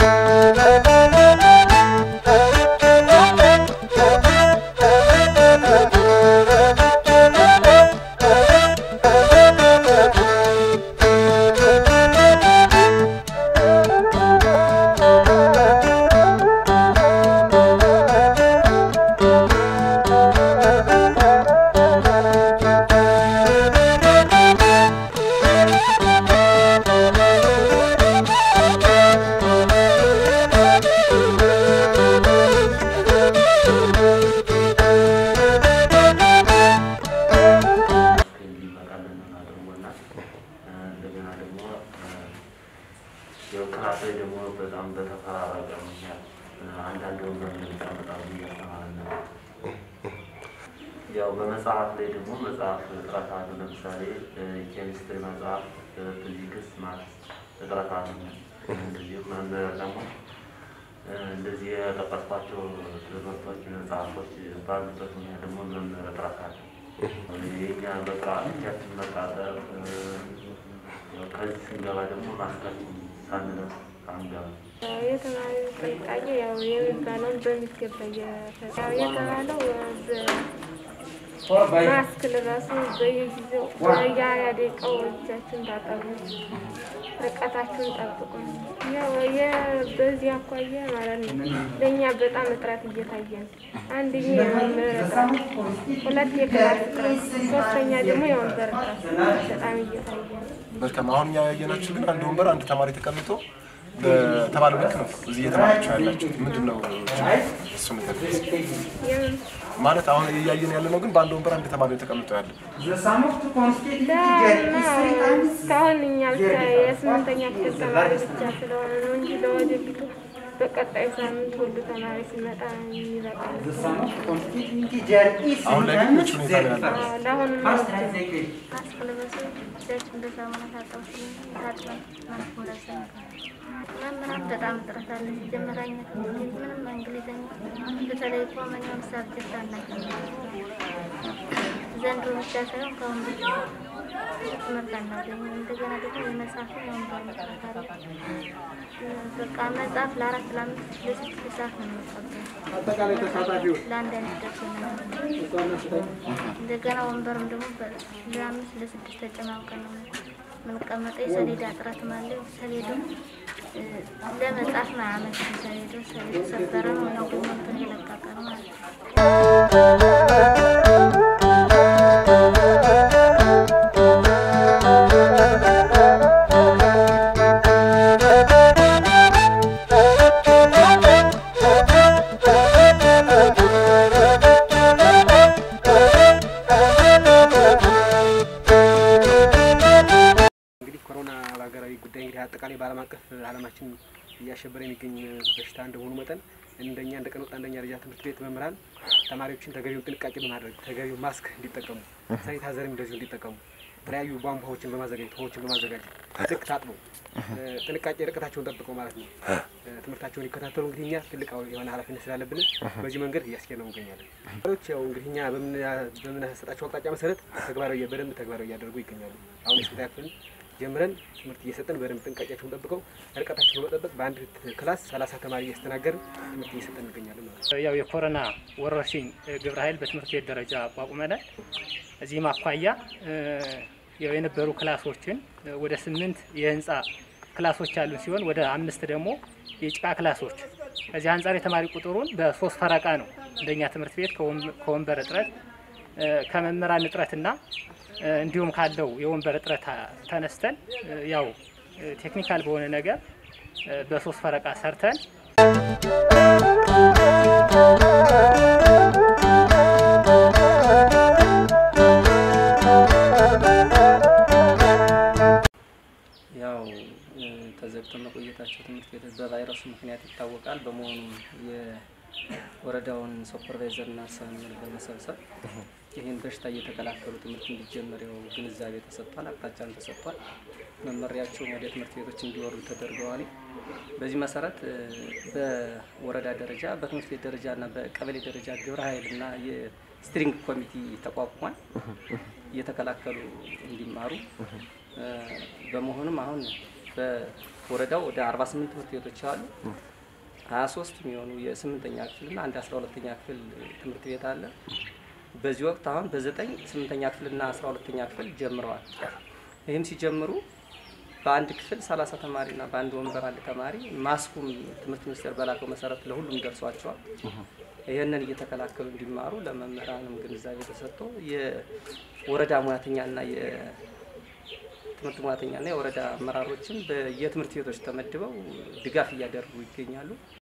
እንዲመጣልን አድርጎና እንደገና ደግሞ ያው ክላስ ላይ ደግሞ በጣም በተፈራረቀ ምክንያት አንዳንድ ወንበር እንደሚቀመጣ እያስተማረን ነው። ያው በመጽሐፍ ላይ ደግሞ መጽሐፍ እጥረት አሉ። ለምሳሌ ኬሚስትሪ መጽሐፍ፣ ፊዚክስ፣ ማትስ እጥረት አሉ። እንደዚህ መምህር ደግሞ እንደዚህ የጠቀስኳቸው ትምህርቶች መጽሐፎች ባሉበት ምክንያት ደግሞ መምህር እጥረት አለ። የኛ በቃ እጃችን መቃጠር ከዚህ ስንገባ ደግሞ ማስካችን ሳንለብስ አንገባ የተማሪ ጥንቃቄ ያው የሚባለውን በሚገባ እየፈ- ያው የተባለው ማስክ ልበሱ፣ በየጊዜው በየሀያ ደቂቃው እጃችሁን ታጠቡ፣ ርቀታችሁን ጠብቁ። ያው የ- በዚህ አኳያ ማለት ነው ለእኛ በጣም እጥረት እየታየ ነው። አንደኛ የመምህር እጥረት፣ ሁለት የክላስ እጥረት፣ ሶስተኛ ደግሞ የወንበር እጥረት በጣም እየታየ ነው። መልካም። አሁን እኛ ያየናችሁ ግን አንድ ወንበር አንድ ተማሪ ተቀምጦ በተባለው ልክ ነው እዚህ እየተማራችሁ ያላችሁት። ምንድን ነው እሱ ነገር የምን ማለት አሁን እያየን ያለ ነው ግን በአንድ ወንበር አንድ ተማሪ ተቀምጦ ያለ እስካሁን እኛ ብቻ የስምንተኛ ክፍል ተማሪ ብቻ ስለሆነ ነው እንጂ ለወደፊቱ በቀጣይ ሳምንት ሁሉ ተማሪ ሲመጣ ይበቃል። አሁን ላይ ግን ምቹ ሁኔታ ነው ያለው። አዎ፣ ለአሁኑ ማስክ ልበሱ፣ እጃችሁን በሳሙና ታጠቡ፣ ታጥበን ማስክ መልበስ መምህራን በጣም እጥረት አለ። ሲጀመራኛ ምንም እንግሊዝኛ በተለይ ኮመኛውን ሳብጀክት አናገኝም። ዘንድሮ ብቻ ሳይሆን ከአሁን በፊት ትምህርት አናገኝም። እንደገና ደግሞ የመጽሐፍ የወንበር እጥረት አለ። በቃ መጽሐፍ ለአራት ለአምስት ለስድስት ሰዓት ነው የምንቀበለው ለአንድ አይነት ደርሶ ነው እንደገና ወንበርም ደግሞ በ- ለአምስት ለስድስት ተጨማምቀን ነው የምንቀመጠው። የሰሌዳ እጥረትም አለ። ሰሌዱ እ፣ ለመጻፍ ማያመች ሰሌዱ ሰሌዱ ሰበረ ነው ነው ደግሞ እንትን የለቀቀ ነው ማለት ነው። እንግዲህ ኮሮና በሀገራዊ ጉዳይ እንግዲህ አጠቃላይ በዓለም አቀፍ ዓለማችን እያሸበረ የሚገኝ በሽታ እንደሆኑ መጠን እንደኛ እንደ ቀን ወጣ አንደኛ ደረጃ ትምህርት ቤት መምህራን ተማሪዎችን ተገቢውን ጥንቃቄ በማድረግ ተገቢው ማስክ እንዲጠቀሙ፣ ሳኒታይዘርም እንደዚሁ እንዲጠቀሙ የተለያዩ ቧንቧዎችን በማዘጋጀት ውሃዎችን በማዘጋጀት ልክ ታጥበው እ፣ ጥንቃቄ ርቀታቸውን ጠብቀው ማለት ነው እ፣ ትምህርታቸውን ይከታተሉ። እንግዲህ እኛ ትልቅ የሆነ ኃላፊነት ስላለብን በዚህ መንገድ እያስኬድ ነው እንገኛለን። ተማሪዎች ያው እንግዲህ እኛ በምና- በምናሰጣቸው አቅጣጫ መሰረት ተግባራዊ በደንብ ተግባራዊ እያደረጉ ይገኛሉ። አሁን የስልታ ክፍል ጀምረን ትምህርት እየሰጠን በደንብ ጥንቃቄያቸውን ጠብቀው ርቀታቸውን በመጠበቅ በአንድ ክላስ ሰላሳ ተማሪ እያስተናገርን ትምህርት እየሰጠን እንገኛለን ማለት ነው። ያው የኮሮና ወረርሽኝ ግብረ ኃይል በትምህርት ቤት ደረጃ አቋቁመናል። እዚህም አኳያ እ፣ ያው የነበሩ ክላሶችን እ፣ ወደ ስምንት የህንፃ ክላሶች ያሉን ሲሆን ወደ አምስት ደግሞ የጭቃ ክላሶች ከዚህ አንጻር የተማሪ ቁጥሩን በሶስት ፈረቃ ነው እንደኛ ትምህርት ቤት ከወን- ከወንበር እጥረት እ፣ ከመምህራን እጥረትና እ፣ እንዲሁም ካለው የወንበር እጥረት አ- ተነስተን እ፣ ያው እ፣ ቴክኒካል በሆነ ነገር እ፣ በሶስት ፈረቃ ሰርተን ያው እ፣ ተዘግተው መቆየታቸው ትምህርት ቤቶች በቫይረሱ ምክንያት ይታወቃል። በመሆኑም የወረዳውን ሱፐርቫይዘርና ርዕሰ መምህር በመሰብሰብ ይህን በሽታ እየተከላከሉ ትምህርት እንዲጀመር ያው ግንዛቤ ተሰጥቷል፣ አቅጣጫም ተሰጥቷል። መመሪያቸውም ወደ ትምህርት ቤቶች እንዲወርዱ ተደርገዋል። በዚህ መሰረት እ፣ በወረዳ ደረጃ በትምህርት ቤት ደረጃ እና በቀበሌ ደረጃ ግብረ ኃይልና የስትሪንግ ኮሚቴ ተቋቁሟል እየተከላከሉ እንዲማሩ እ፣ በመሆኑም አሁን ወረዳው ወደ 48 ትምህርት ቤቶች አሉ። 23 የሚሆኑ የስምንተኛ ክፍልና አንድ 12ተኛ ክፍል ትምህርት ቤት አለ። በዚህ ወቅት አሁን በዘጠኝ ስምንተኛ ክፍልና 12ተኛ ክፍል ጀምረዋል። ይህም ሲጀምሩ በአንድ ክፍል 30 ተማሪና በአንድ ወንበር አንድ ተማሪ ማስኩም ትምህርት ሚኒስቴር በላከው መሰረት ለሁሉም ደርሷቸዋል። ይህንን እየተከላከሉ እንዲማሩ ለመምህራንም ግንዛቤ ተሰጥቶ የወረዳ ሙያተኛና የትምህርት ሙያተኛና የወረዳ አመራሮችም በየትምህርት ቤቶች ተመድበው ድጋፍ እያደረጉ ይገኛሉ።